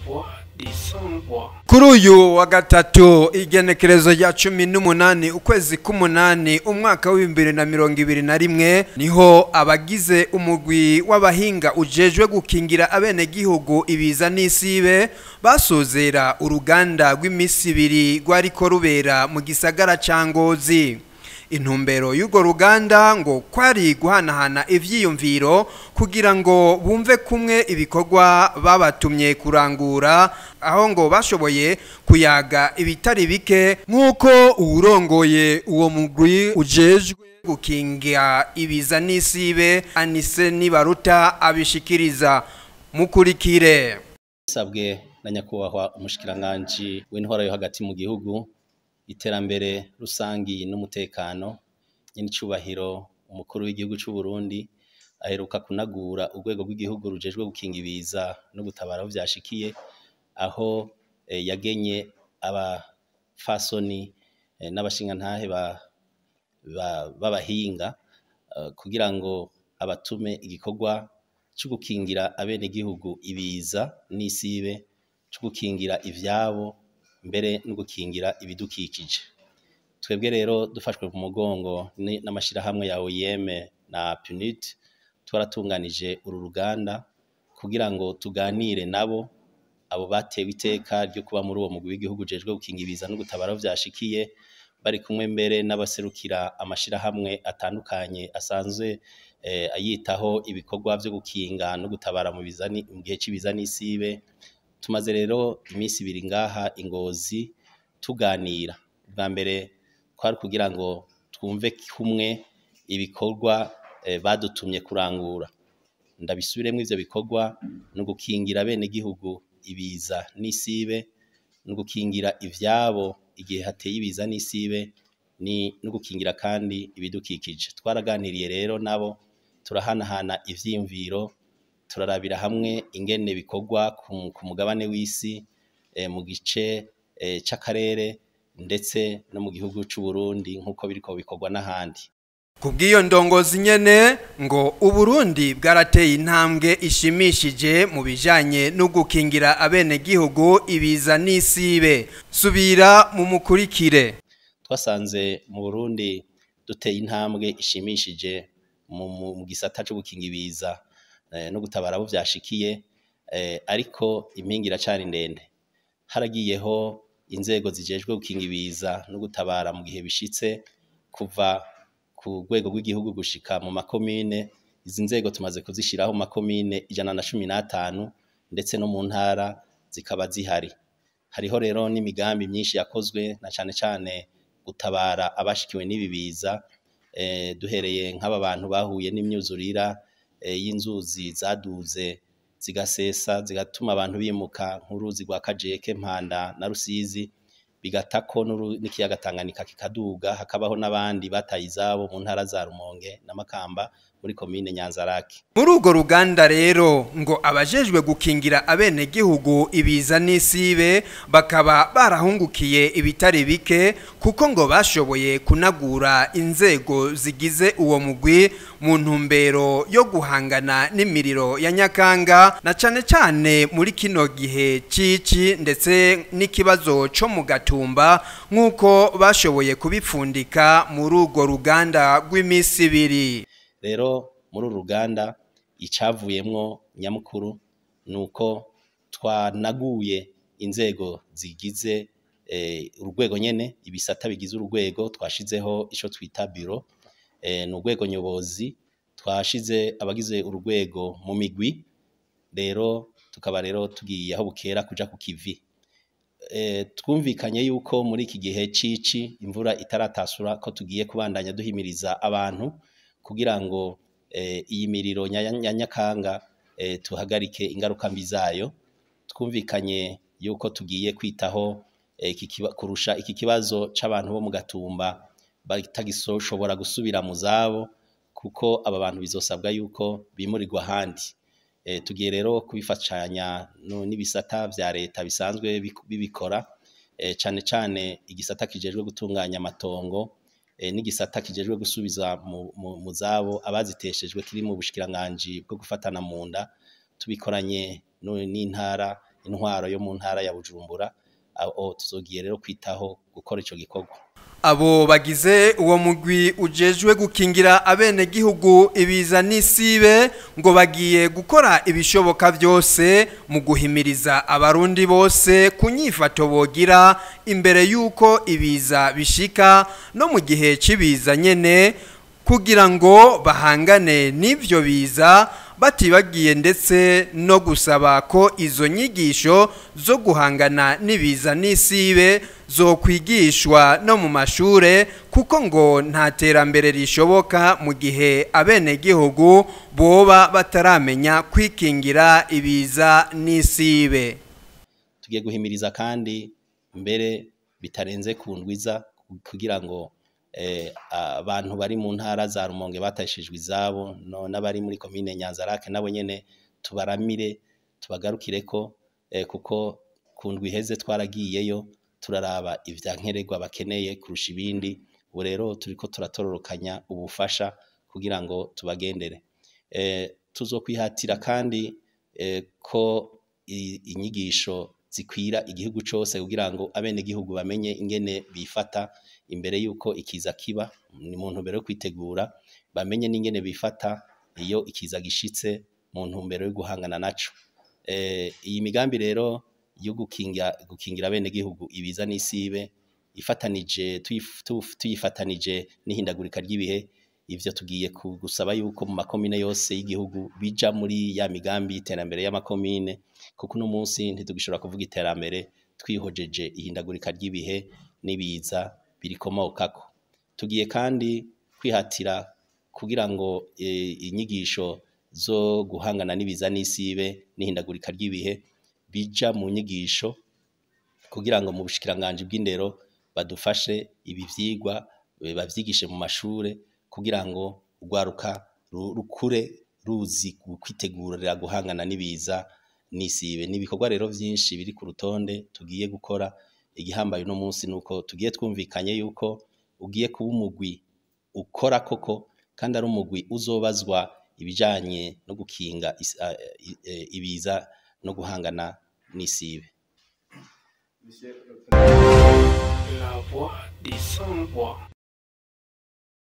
kuri uyu wa gatatu igenekerezo rya cumi n'umunani ukwezi k'umunani umwaka w'ibihumbi bibiri na mirongo ibiri na rimwe niho abagize umugwi w'abahinga ujejwe gukingira abenegihugu ibiza n'isibe basozera uruganda rw'iminsi ibiri rwariko rubera mu gisagara ca ngozi intumbero y'urwo ruganda ngo kwari guhanahana ivyiyumviro kugira ngo bumve kumwe ibikorwa babatumye kurangura aho ngo bashoboye kuyaga ibitari bike nk'uko uwurongoye uwo mugwi ujejwe gukinga ibiza n'isibe anise nibaruta abishikiriza mukurikire sabwe na nyakubahwa umushikiranganji w'intwara yo hagati mu gihugu iterambere rusangi n'umutekano nyenicubahiro umukuru w'igihugu c'u Burundi aheruka kunagura urwego rw'igihugu rujejwe gukinga ibiza no gutabara aho vyashikiye aho eh, yagenye abafasoni eh, n'abashingantahe b'abahinga uh, kugira ngo abatume igikorwa co gukingira abenegihugu ibiza n'isibe co gukingira ivyabo mbere no gukingira ibidukikije twebwe rero dufashwe ku mugongo n'amashirahamwe ya OIM na PNUD twaratunganije uru ruganda kugira ngo tuganire nabo abo batewe iteka ryo kuba muri uwo mugwi w'igihugu ujejwe gukinga ibiza no gutabara aho vyashikiye bari kumwe mbere n'abaserukira amashirahamwe atandukanye asanzwe eh, ayitaho ibikorwa vyo gukinga no gutabara mu gihe c'ibiza n'isibe tumaze rero iminsi ibiri ngaha ingozi tuganira bwa mbere kwari kugira ngo twumve kumwe ibikorwa eh, badutumye kurangura ndabisubiremo ivyo bikorwa no gukingira bene gihugu ibiza n'isibe no gukingira ivyabo igihe hateye ibiza n'isibe ni no gukingira kandi ibidukikije twaraganiriye rero nabo turahanahana ivyiyumviro turarabira hamwe ingene bikorwa ku mugabane w'isi mu gice c'akarere ndetse no mu gihugu c'u Burundi nk'uko biriko bikorwa n'ahandi kubw'iyo ndongozi nyene ngo uburundi bwarateye intambwe ishimishije mu bijanye no gukingira abenegihugu ibiza n'isibe subira mu mukurikire twasanze mu burundi duteye intambwe ishimishije mu gisata co gukinga ibiza no gutabara abo vyashikiye ariko impinga iracari ndende haragiyeho inzego zijejwe gukinga ibiza no gutabara mu gihe bishitse kuva ku rwego rw'igihugu gushika mu makomine izi nzego tumaze kuzishiraho mu makomine ijana na cumi n'atanu ndetse no mu ntara zikaba zihari hariho rero n'imigambi myinshi yakozwe na cane cane gutabara abashikiwe n'ibi biza duhereye nk'aba bantu bahuye n'imyuzurira y'inzuzi zaduze zigasesa zigatuma abantu bimuka nk'uruzi rwa kajeke mpanda na rusizi bigatako n'ikiyaga Tanganyika kikaduga hakabaho n'abandi bataye izabo mu ntara za Rumonge na Makamba muri komine Nyanzarake muri urwo ruganda rero ngo abajejwe gukingira abenegihugu ibiza n'isibe bakaba barahungukiye ibitari bike kuko ngo bashoboye kunagura inzego zigize uwo mugwi mu ntumbero yo guhangana n'imiriro ya Nyakanga na cane cane muri kino gihe cici ndetse n'ikibazo co mu gatumba nk'uko bashoboye kubipfundika muri urwo ruganda rw'iminsi ibiri rero muri uru ruganda icavuyemwo nyamukuru ni uko twanaguye inzego zigize urwego nyene ibisata bigize urwego twashizeho ico twita biro ni urwego nyobozi twashize abagize urwego mu migwi rero tukaba rero tugiye aho bukera kuja ku kivi twumvikanye yuko muri iki gihe cici imvura itaratasura ko tugiye kubandanya duhimiriza abantu kugira ngo iyi miriro ya nyakanga tuhagarike ingaruka mbi zayo twumvikanye yuko tugiye kwitaho kurusha iki kibazo c'abantu bo mu gatumba batagishobora gusubira mu zabo kuko aba bantu bizosabwa yuko bimurirwa ahandi tugiye rero kubifashanya n'ibisata vya leta bisanzwe bibikora cane cane igisata kijejwe gutunganya amatongo n'igisata kijejwe gusubiza mu zabo abaziteshejwe kiri mu bushikiranganji bwo gufatana mu nda tubikoranye n'intara intwaro yo mu ntara ya Bujumbura aho tuzogiye rero kwitaho gukora ico gikorwa abo bagize uwo mugwi ujejwe gukingira abenegihugu ibiza n'isibe ngo bagiye gukora ibishoboka byose mu guhimiriza abarundi bose ku nyifato bogira imbere y'uko ibiza bishika no mu gihe cy'ibiza nyene kugira ngo bahangane n'ibyo biza batibagiye ndetse no gusaba ko izo nyigisho zo guhangana n'ibiza n'isibe zo kwigishwa no mu mashure kuko ngo nta terambere rishoboka mu gihe abenegihugu boba bataramenya kwikingira ibiza n'isibe tugiye guhimiriza kandi mbere bitarenze ku ndwiza kugira ngo abantu bari mu ntara za rumonge batashijwe izabo n'abari muri komine nyanzarake nabo nyene tubaramire tubagarukire ko kuko ku ndwi iheze twaragiyeyo turaraba ivya nkenerwa bakeneye kurusha ibindi ubu rero turiko turatororokanya ubufasha kugira ngo tubagendere tuzokwihatira kandi ko inyigisho zikwira igihugu cose kugira ngo abenegihugu bamenye ingene bifata imbere yuko ikiza kiba ni mu ntumbero yo kwitegura bamenye n'ingene bifata iyo ikiza gishitse mu ntumbero yo guhangana naco iyi migambi rero yo gukingira gukingira abenegihugu ibiza n'isibe ifatanije tuyifatanije n'ihindagurika ry'ibihe ivyo tugiye gusaba yuko mu makomine yose y'igihugu bija muri ya migambi y'iterambere y'amakomine kuko uno munsi ntitugishobora kuvuga iterambere twihojeje ihindagurika ry'ibihe n'ibiza birikomokako tugiye kandi kwihatira kugira ngo inyigisho zo guhangana n'ibiza n'isibe n'ihindagurika ry'ibihe bija mu nyigisho kugira ngo mu bushikiranganje bw'indero badufashe ibi vyigwa bavyigishe mu mashure kugira ngo urwaruka rukure ruzi kwitegurira guhangana n'ibiza n'isibe n'ibikorwa rero vyinshi biri ku rutonde tugiye gukora igihambaye uno munsi nuko tugiye twumvikanye yuko ugiye kuba umugwi ukora koko kandi ari umugwi uzobazwa ibijanye no gukinga ibiza no guhangana n'isibe La voix des sans voix.